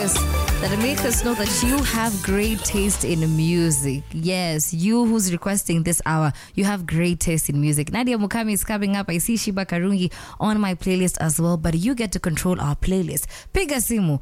messages that make us know that you have great taste in music. Yes, you who's requesting this hour, you have great taste in music. Nadia Mukami is coming up. I see Shiba Karungi on my playlist as well, but you get to control our playlist. Piga simu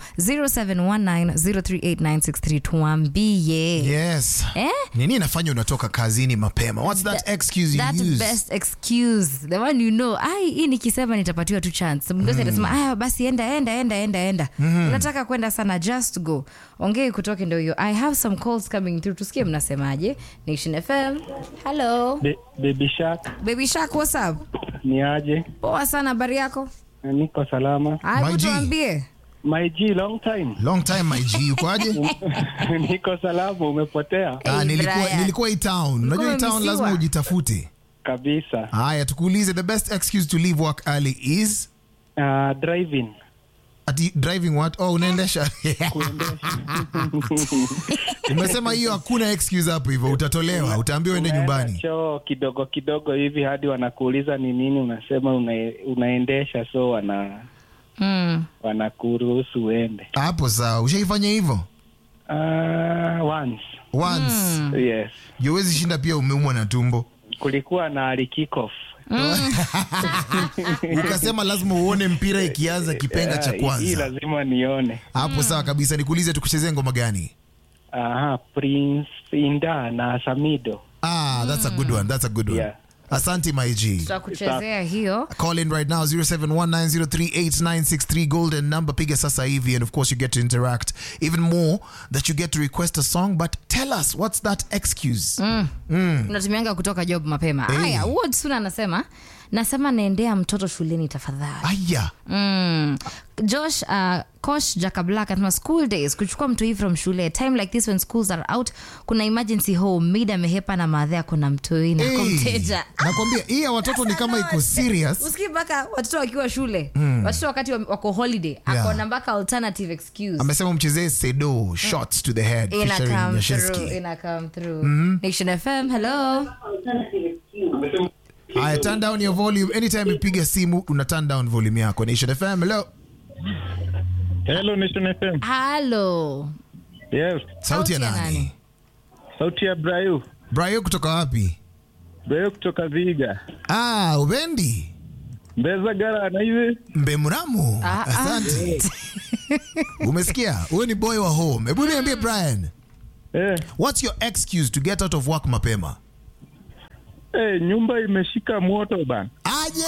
0719038963 tuambie. Yes. Eh? Nini inafanya unatoka kazini mapema? What's that excuse you that use? best excuse the one you know ai hii nikisema nitapatiwa tu chance mdosi atasema aya basi enda enda enda enda enda unataka kwenda sana just go ongei kutoke ndo hiyo i have some calls coming through tusikie mnasemaje nation fm hello Be, baby Shark baby shark what's up ni aje? poa sana habari yako Niko salama. Haya, My G. tuambie My G, long time. Long time my G, ukoaje? Niko salama, umepotea Ah, Hey, nilikuwa Brian. nilikuwa hii town. Unajua hii town umemisiwa. lazima ujitafute. kabisa. Haya, tukuulize the best excuse to leave work early is Uh, driving ati driving what? Oh, unaendesha. Umesema hiyo hakuna excuse hapo hivyo, utatolewa, utaambiwa uende Unaenda nyumbani. choo kidogo kidogo hivi hadi wanakuuliza ni nini, unasema una, unaendesha, so wana mm. wanakuruhusu uende. Hapo sawa. Ushaifanya hivyo? Uh, once Once. yes, Huwezi shinda pia umeumwa na tumbo. kulikuwa na kickoff Ukasema lazima uone mpira ikianza kipenga cha Ah, hii kwanza. lazima nione. Hapo sawa kabisa. Nikuulize tukuchezee ngoma gani? Aha, Prince Inda na Samido. Ah, that's a good one. That's a good one. Yeah. Asante my G. tutakuchezea hiyo Call in right now 0719038963 golden number piga sasa hivi and of course you get to interact even more that you get to request a song but tell us what's that excuse unatumianga kutoka job mapema Hey. haya Ward Suna anasema nasema naendea mtoto shuleni tafadhali aya Mm. Josh uh, Kosh Jaka Black anasema school days kuchukua mtu hii from shule time like this when schools are out kuna emergency home mid amehepa na madhe kuna mtoi na Hey, kumteja nakwambia hii ya watoto ni kama iko serious usikii mpaka watoto wakiwa shule watoto wakati wa- wako holiday Yeah. akona mpaka alternative excuse amesema mchezee sedo shots to the head ina featuring come Yashesky. through ina come through Nation FM hello Aya, turn down your volume anytime upiga simu una turn down volume yako Nation FM hello Hello Nation FM. hello Yes, sauti ya nani sauti ya Brayu. Brayo kutoka wapi Brayu kutoka Viga. ah ubendi Mbeza gara na hivi. mbemramu Ah, ah. asante umesikia huyo ni boy wa home hebu niambie brian Eh, what's your excuse to get out of work mapema eh, nyumba imeshika moto bana. aje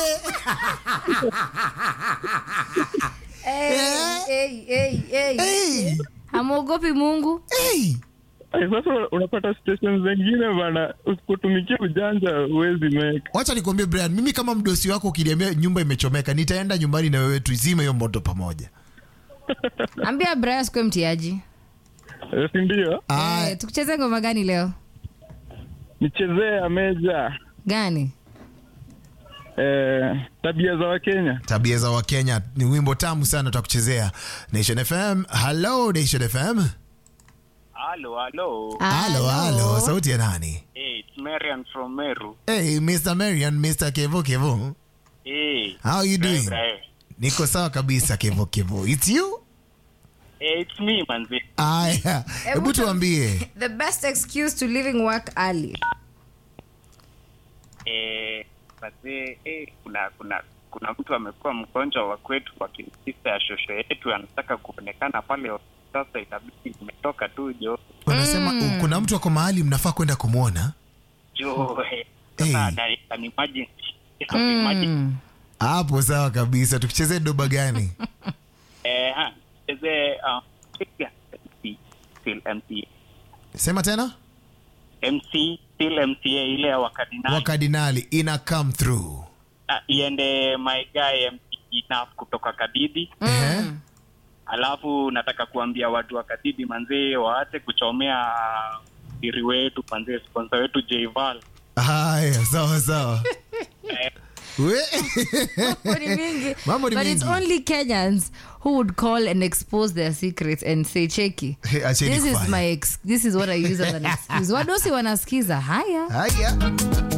hey, hey, hey, hey. hey, hamwogopi mungu hey. Eh, sasa unapata station zingine bana, usipotumikia ujanja huwezi make. wacha nikwambie brian mimi kama mdosi wako ukiniambia nyumba imechomeka nitaenda nyumbani na wewe tuizime hiyo moto pamoja ambia braya sikue mtiaji Eh, si ndio? Ah, Eh, tukucheze ngoma gani leo Nichezee ya meja. gani Eh, tabia za Wakenya. tabia za wakenya ni wimbo tamu sana tutakuchezea nation fm hello nation fm Hello, hello. halo halo sauti ya nani Hey, it's Marian from Meru. hey mr marian mr kevo kevo Hey. how you doing Hey, niko sawa kabisa kevo kevo it's you hey, it's me, manzi. aya hebu tuambie the best excuse to leaving work early Eh, manzi, eh, kuna kuna kuna mtu amekuwa mgonjwa wa kwetu kwa kisisa ya shosho yetu anataka kuonekana pale sasa itabidi nimetoka tu jo wanasema mm. kuna mtu ako mahali mnafaa kwenda kumwona jo eh, Hey. sasa na- an emergency. It's an emergency. hapo sawa kabisa tukichezea doba gani Eh, ha, chezee, uh, MC, still MCA. sema tena MC still MCA ile ya wakadinali wakadinali ina come through Ah, iende my guy MC enough kutoka Kadidi. Ehe. Alafu nataka kuambia watu wa Kadidi manzee waache kuchomea iri wetu manzee, sponsor wetu Jval. haya sawa sawa We- Mambo ni mingi. Mambo ni but it's mingi. only kenyans who would call and expose their secrets and say cheki Hey, acheni this is kufanya. my ex this is what i use as an excuse wadosi wanasikiza haya haya